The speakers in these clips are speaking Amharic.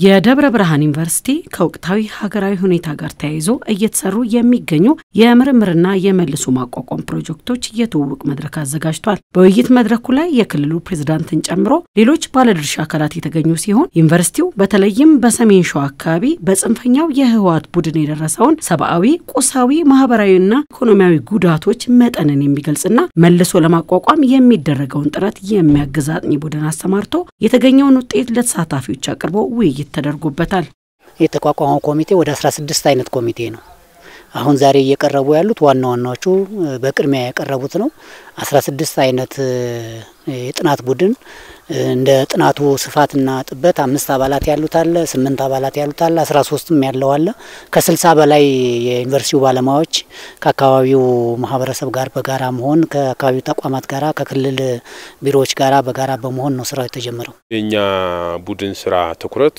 የደብረ ብርሃን ዩኒቨርሲቲ ከወቅታዊ ሀገራዊ ሁኔታ ጋር ተያይዞ እየተሰሩ የሚገኙ የምርምርና የመልሶ ማቋቋም ፕሮጀክቶች የትውውቅ መድረክ አዘጋጅቷል። በውይይት መድረኩ ላይ የክልሉ ፕሬዝዳንትን ጨምሮ ሌሎች ባለድርሻ አካላት የተገኙ ሲሆን ዩኒቨርሲቲው በተለይም በሰሜን ሸዋ አካባቢ በጽንፈኛው የህወሓት ቡድን የደረሰውን ሰብአዊ፣ ቁሳዊ፣ ማህበራዊና ኢኮኖሚያዊ ጉዳቶች መጠንን የሚገልጽና መልሶ ለማቋቋም የሚደረገውን ጥረት የሚያግዝ አጥኚ ቡድን አሰማርቶ የተገኘውን ውጤት ለተሳታፊዎች አቅርቦ ውይይት ተደርጎበታል። የተቋቋመው ኮሚቴ ወደ 16 አይነት ኮሚቴ ነው። አሁን ዛሬ እየቀረቡ ያሉት ዋና ዋናዎቹ በቅድሚያ ያቀረቡት ነው። 16 አይነት የጥናት ቡድን እንደ ጥናቱ ስፋትና ጥበት አምስት አባላት ያሉት አለ፣ ስምንት አባላት ያሉት አለ፣ አስራ ሶስትም ያለው አለ። ከስልሳ በላይ የዩኒቨርሲቲው ባለሙያዎች ከአካባቢው ማህበረሰብ ጋር በጋራ መሆን ከአካባቢው ተቋማት ጋራ ከክልል ቢሮዎች ጋራ በጋራ በመሆን ነው ስራው የተጀመረው። የእኛ ቡድን ስራ ትኩረት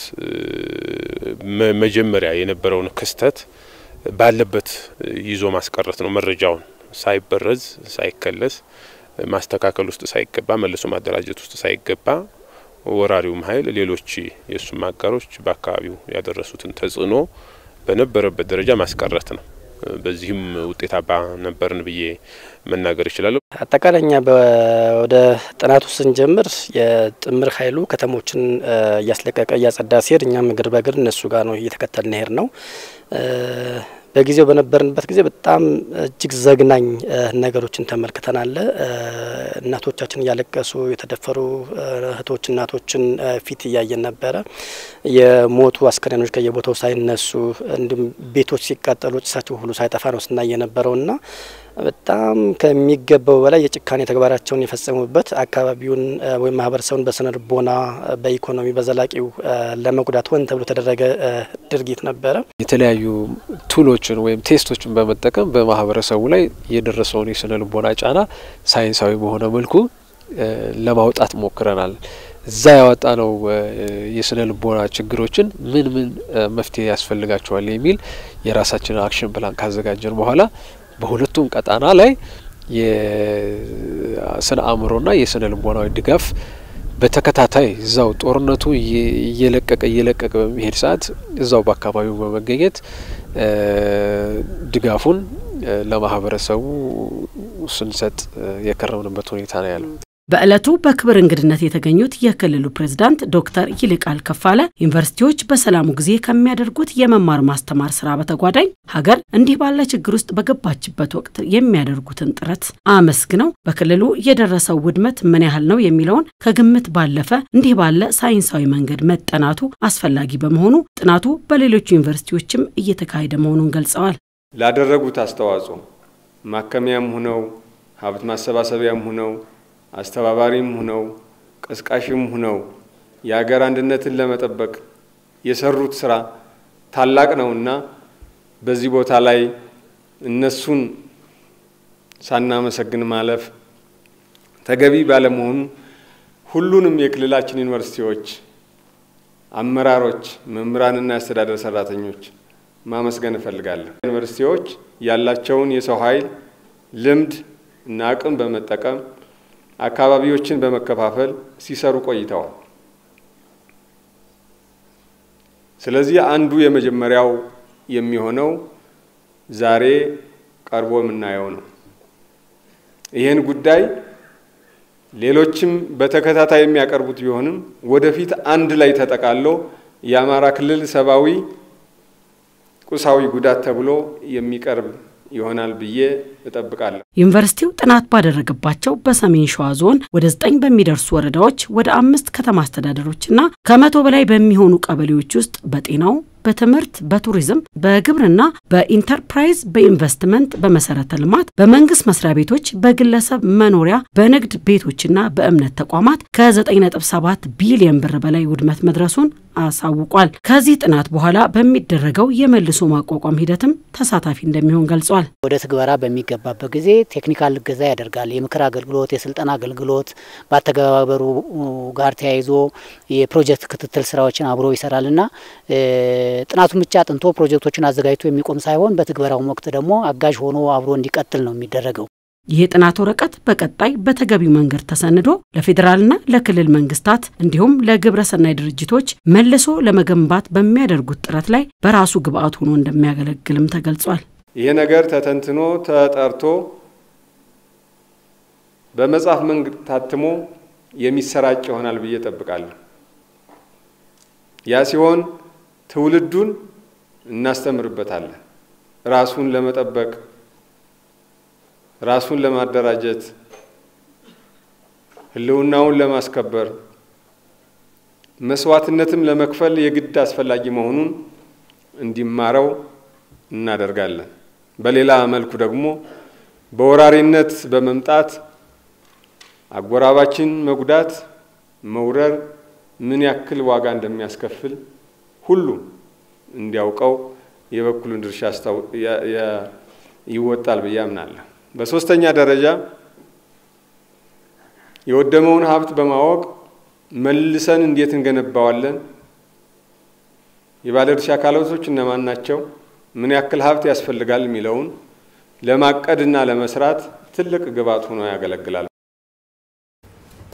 መጀመሪያ የነበረውን ክስተት ባለበት ይዞ ማስቀረት ነው። መረጃውን ሳይበረዝ ሳይከለስ ማስተካከል ውስጥ ሳይገባ መልሶ ማደራጀት ውስጥ ሳይገባ ወራሪውም ኃይል ሌሎች የእሱም አጋሮች በአካባቢው ያደረሱትን ተጽዕኖ በነበረበት ደረጃ ማስቀረት ነው። በዚህም ውጤታማ ነበርን ብዬ መናገር ይችላለሁ። አጠቃላይ እኛ ወደ ጥናቱ ስንጀምር የጥምር ኃይሉ ከተሞችን እያስለቀቀ እያጸዳ ሲሄድ እኛም እግር በእግር እነሱ ጋር ነው እየተከተልን ሄድ ነው። በጊዜው በነበርንበት ጊዜ በጣም እጅግ ዘግናኝ ነገሮችን ተመልክተናል። እናቶቻችን እያለቀሱ የተደፈሩ እህቶች እናቶችን ፊት እያየን ነበረ። የሞቱ አስከሬኖች ከየቦታው ሳይነሱ እንዲሁም ቤቶች ሲቃጠሉ ጭሳቸው ሁሉ ሳይጠፋ ነው ስናይ የነበረው እና በጣም ከሚገባው በላይ የጭካኔ ተግባራቸውን የፈጸሙበት አካባቢውን ወይም ማህበረሰቡን በስነ ልቦና፣ በኢኮኖሚ፣ በዘላቂው ለመጉዳት ሆን ተብሎ የተደረገ ድርጊት ነበረ። የተለያዩ ቱሎችን ወይም ቴስቶችን በመጠቀም በማህበረሰቡ ላይ የደረሰውን የስነ ልቦና ጫና ሳይንሳዊ በሆነ መልኩ ለማውጣት ሞክረናል። እዛ ያወጣ ነው የስነ ልቦና ችግሮችን ምን ምን መፍትሄ ያስፈልጋቸዋል የሚል የራሳችንን አክሽን ፕላን ካዘጋጀን በኋላ በሁለቱም ቀጣና ላይ የስነ አእምሮና የስነ ልቦናዊ ድጋፍ በተከታታይ እዛው ጦርነቱ እየለቀቀ እየለቀቀ በሚሄድ ሰዓት እዛው በአካባቢው በመገኘት ድጋፉን ለማህበረሰቡ ስንሰጥ የከረምንበት ሁኔታ ነው ያለው። በዕለቱ በክብር እንግድነት የተገኙት የክልሉ ፕሬዝዳንት ዶክተር ይልቃል ከፋለ ዩኒቨርሲቲዎች በሰላሙ ጊዜ ከሚያደርጉት የመማር ማስተማር ስራ በተጓዳኝ ሀገር እንዲህ ባለ ችግር ውስጥ በገባችበት ወቅት የሚያደርጉትን ጥረት አመስግነው በክልሉ የደረሰው ውድመት ምን ያህል ነው የሚለውን ከግምት ባለፈ እንዲህ ባለ ሳይንሳዊ መንገድ መጠናቱ አስፈላጊ በመሆኑ ጥናቱ በሌሎች ዩኒቨርሲቲዎችም እየተካሄደ መሆኑን ገልጸዋል። ላደረጉት አስተዋጽኦ ማከሚያም ሁነው ሀብት ማሰባሰቢያም ሁነው አስተባባሪም ሁነው ቀስቃሽም ሁነው የሀገር አንድነትን ለመጠበቅ የሰሩት ስራ ታላቅ ነውና በዚህ ቦታ ላይ እነሱን ሳናመሰግን ማለፍ ተገቢ ባለመሆኑ ሁሉንም የክልላችን ዩኒቨርሲቲዎች አመራሮች፣ መምህራንና የአስተዳደር ሰራተኞች ማመስገን እፈልጋለሁ። ዩኒቨርሲቲዎች ያላቸውን የሰው ኃይል ልምድ እና አቅም በመጠቀም አካባቢዎችን በመከፋፈል ሲሰሩ ቆይተዋል። ስለዚህ አንዱ የመጀመሪያው የሚሆነው ዛሬ ቀርቦ የምናየው ነው። ይህን ጉዳይ ሌሎችም በተከታታይ የሚያቀርቡት ቢሆንም ወደፊት አንድ ላይ ተጠቃሎ የአማራ ክልል ሰብአዊ፣ ቁሳዊ ጉዳት ተብሎ የሚቀርብ ይሆናል ብዬ እጠብቃለሁ። ዩኒቨርሲቲው ጥናት ባደረገባቸው በሰሜን ሸዋ ዞን ወደ ዘጠኝ በሚደርሱ ወረዳዎች ወደ አምስት ከተማ አስተዳደሮችና ከመቶ በላይ በሚሆኑ ቀበሌዎች ውስጥ በጤናው በትምህርት፣ በቱሪዝም፣ በግብርና፣ በኢንተርፕራይዝ፣ በኢንቨስትመንት፣ በመሰረተ ልማት፣ በመንግስት መስሪያ ቤቶች፣ በግለሰብ መኖሪያ፣ በንግድ ቤቶችና በእምነት ተቋማት ከ9.7 ቢሊዮን ብር በላይ ውድመት መድረሱን አሳውቋል። ከዚህ ጥናት በኋላ በሚደረገው የመልሶ ማቋቋም ሂደትም ተሳታፊ እንደሚሆን ገልጿል። ወደ ትግበራ በሚገባበት ጊዜ ቴክኒካል እገዛ ያደርጋል። የምክር አገልግሎት፣ የስልጠና አገልግሎት በአተገባበሩ ጋር ተያይዞ የፕሮጀክት ክትትል ስራዎችን አብሮ ይሰራልና ጥናቱን ብቻ አጥንቶ ፕሮጀክቶችን አዘጋጅቶ የሚቆም ሳይሆን በትግበራውም ወቅት ደግሞ አጋዥ ሆኖ አብሮ እንዲቀጥል ነው የሚደረገው። ይህ የጥናት ወረቀት በቀጣይ በተገቢው መንገድ ተሰንዶ ለፌዴራልና ለክልል መንግስታት እንዲሁም ለግብረሰናይ ድርጅቶች መልሶ ለመገንባት በሚያደርጉት ጥረት ላይ በራሱ ግብአት ሆኖ እንደሚያገለግልም ተገልጿል። ይሄ ነገር ተተንትኖ ተጠርቶ በመጽሐፍ መንገድ ታትሞ የሚሰራጭ ይሆናል ብዬ ጠብቃለሁ። ያ ሲሆን ትውልዱን እናስተምርበታለን። ራሱን ለመጠበቅ ራሱን ለማደራጀት ሕልውናውን ለማስከበር መስዋዕትነትም ለመክፈል የግድ አስፈላጊ መሆኑን እንዲማረው እናደርጋለን። በሌላ መልኩ ደግሞ በወራሪነት በመምጣት አጎራባችን መጉዳት፣ መውረር ምን ያክል ዋጋ እንደሚያስከፍል ሁሉም እንዲያውቀው የበኩሉን ድርሻ ይወጣል ብዬ አምናለሁ። በሶስተኛ ደረጃ የወደመውን ሀብት በማወቅ መልሰን እንዴት እንገነባዋለን፣ የባለድርሻ አካላቶች እነማን ናቸው፣ ምን ያክል ሀብት ያስፈልጋል የሚለውን ለማቀድና ለመስራት ትልቅ ግብዓት ሆኖ ያገለግላል።